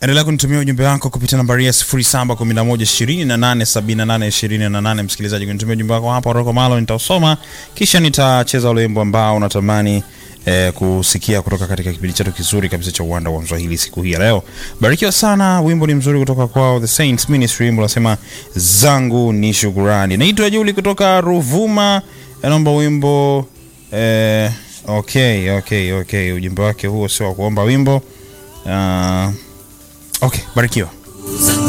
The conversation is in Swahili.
Endelea kunitumia ujumbe wako kupitia nambari ya 0711287828. Msikilizaji, kunitumia ujumbe wako hapa Roko Malo, nitausoma kisha nitacheza ule wimbo ambao unatamani eh, kusikia kutoka katika kipindi chetu kizuri kabisa cha uwanda wa Mswahili siku hii ya leo. Barikiwa sana, wimbo ni mzuri kutoka kwao The Saints Ministry, wimbo unasema zangu ni shukurani. Naitwa Juli kutoka Ruvuma, naomba wimbo eh, okay, okay, okay. Ujumbe wake huo sio wa kuomba wimbo. Uh, okay, barikiwa.